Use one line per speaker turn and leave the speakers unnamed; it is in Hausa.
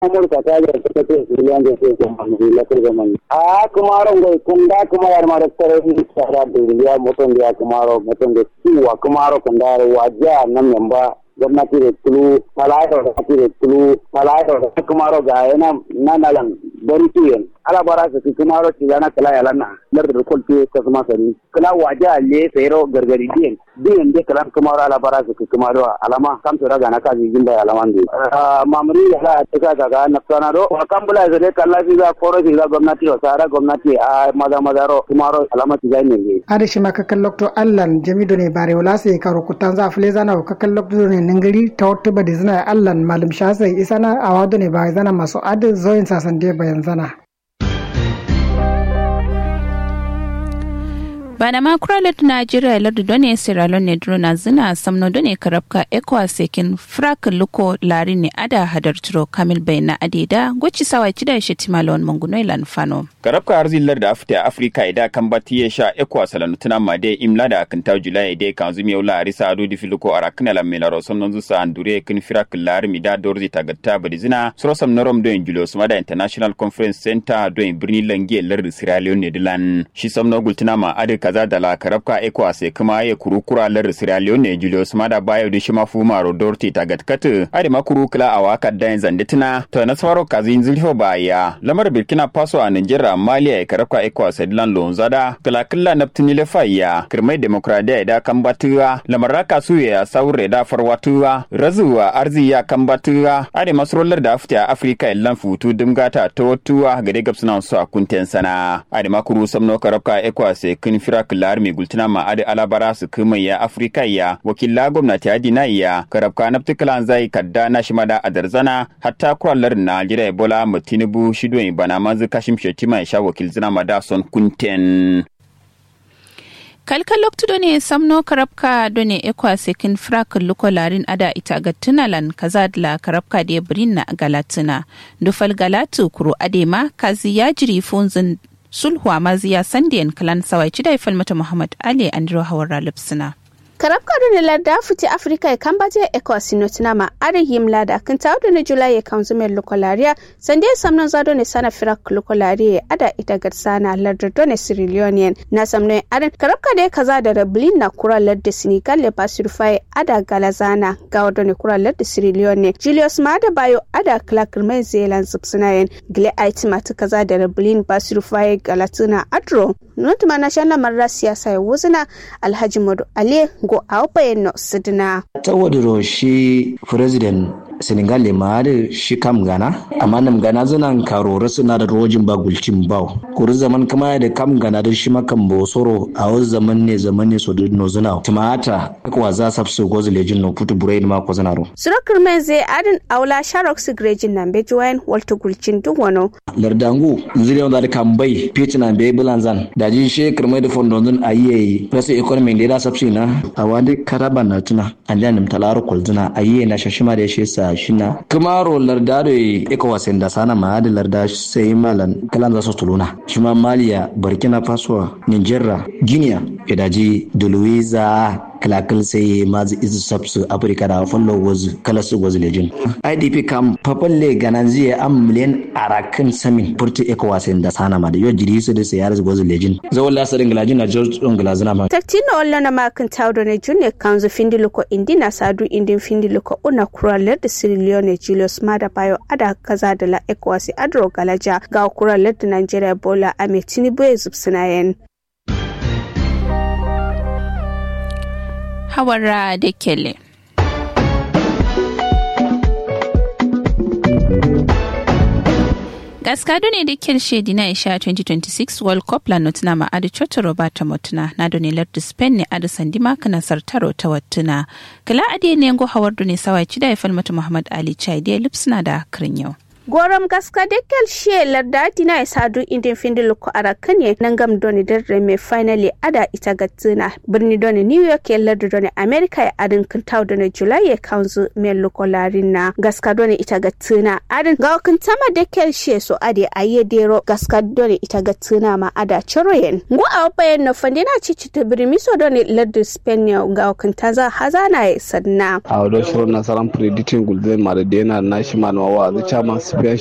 amurka ta ga ta ce miliyan da ke kuma la ko zaman a kuma ron go kun da kuma yar ma da tare ni tsara da miliyan mutum da kuma ron mutum da ciwa kuma ron kun da wajiya nan memba gwamnati da tulu talaito da kati da tulu talaito da kumaro ga yana nanalan bari tuyen ala bara su kumaro ci yana kala yalan na lar da kol tuye ka kuma sani kala waje alle sayro gargari diyen diyen de kala kumaro ala bara su kumaro alama kam to daga na ka jin da alaman de mamuri ala ta ga ga na tsana do wa kambula zare kala fi ga koro fi ga gwamnati o sara gwamnati a maza maza ro kumaro alama ci ga ne
ada shi maka kallokto allan jamido ne bare wala sai ka rukutan za fule zana ka kallokto ne ningiri ta wata ba da zina allan malum shasai isana a wado ne ba zana masu adi zoyin sasan de bayan zana
bana ma kuralet najeriya lardu done sierra leone drona zina samno done karabka ekwa sekin frak luko lari ne ada hadar turo kamil bai na adeda gwaci sawa cida shi timalon mangunoi lan fano
karabka arzillar da afta afrika ida kan bati ya sha ekwa salanu tuna ma de imla da kan taw julai de kan zumi yola arisa ado di filuko arakna la melaro somnon zusa andure kin frak lari mi da dorzi tagatta badi zina suro sam norom do en julo sumada international conference center do en birni lange lardu sierra leone dilan shi samno gultuna ma ade kaza da la karabka ecowas kuma ya kurukura lar Sierra Leone Julius Mada bayo da shi mafu maro Dorti ta gatkat ade makuru kula a waka da zande tuna to na tsaro kazin zulho baya lamar Burkina Faso a Nigeria Mali ya karabka ecowas dilan lonzada kala kala naftini le faya kirmai demokradiya da kan batuwa lamar raka su ya saure da farwatuwa razuwa arziya kan batuwa ade masrolar da afta Afrika illan futu dimgata ta watuwa gade gabsuna su a kunten sana ade makuru samno karabka ecowas kin fira kilar mai gultuna ma adi alabara su kuma ya afirka ya wakila gwamnati ya dina ya karabka na ptikalan zai kadda na shi mada adarzana hatta kurallar na jira ebola mu tinubu shido bana manzu kashim shetima ya sha wakil zina mada son kunten
kalkal loktudo ne samno karabka done ekwa sekin frak luko larin ada ita ga tunalan kaza la karabka de brinna galatina dufal galatu kuro adema kazi ya jiri funzin sulhu a maziya sandiyan kalan sawai ci da mata muhammad ali andro hawar lipsina
karab kado ne larda futi afrika ya kan baje ecos notinama arin him lada kan tawo da na julai ya kan zume lokolaria sande samnon zado ne sana firak lokolaria ada ita garsana larda do ne sierra na samnon arin karab kado kaza da rablin na kura larda senegal le basirfai ada galazana ga wado ne kura larda sierra leone julius mada bayo ada clark mai zealand zubsinayen gile aiti mata kaza da rablin basirfai galatuna adro notuma na shan lamarin siyasa ya wuzina alhaji madu ali go awpayen no sidina
tawadiro shi president senegal le maade shi kam gana amma nam gana zanan karora suna da rojin ba gulcin baw kuri zaman kama da kam gana da shi makan bo soro a wasu zaman ne zaman ne so no zuna timata kwa za sab su gozu lejin no putu buraid ma ko zanaro
surakar men zai adin aula sharok su grejin nan be join walta gulcin duk wano
lardangu zire da kan bai pitina be bulanzan da ji she kirmai da fondon zun ayi presi economy da da sabsi na a wani karaban na tuna an da nim talaro kolzuna ayi na shashima da shi sa shina kumaro larda da ecowas da sana ma da larda sai malan kalan za su tuluna shi ma maliya burkina faso nigeria guinea idaji da louisa kalakal sai mazi izu sabsu afirka da fallo wazu kala su wazu lejin idp kam papalle ganan zai am miliyan arakan samin furti ecowas da sana ma da yau jiri su da sai yar wazu lejin zawon lasarin galajin na george don galazina ma
taktino walla na makin tawdo ne junne kanzu findiluko indina sadu indin findiluko una kuralar da sierra leone julius mada bayo ada kaza da la ecowas adro galaja ga kuralar da nigeria bola ame tinubu ya zubsinayen
hawara da kele. gaskado ne da kyar shedi na isha 2026 world cup la notuna ma adi chocho roberta motuna na doni lardu spain ne adi sandima kana sartaro ta wattuna kala adi ne ngo hawardu ne sawai chida ya falmata muhammad ali chai da lipsuna da akrin yau
gorom gaska dekel she larda dina sadu indin findil ko arakan ye nangam doni derre me finally ada ita gatsina birni doni new york ye lardu doni america ya adin kintaw doni july ye kanzu me loko larina gaska doni ita gatsina adin ga kintama dekel she so ade aye dero gaska doni ita gatsina ma ada choroyen ngo awpayen no fandina cici to birmi so doni lardu spain ye ga kintaza hazana ye sadna
awdo shiro nasaran predicting gulbe mare dena national wa the chairman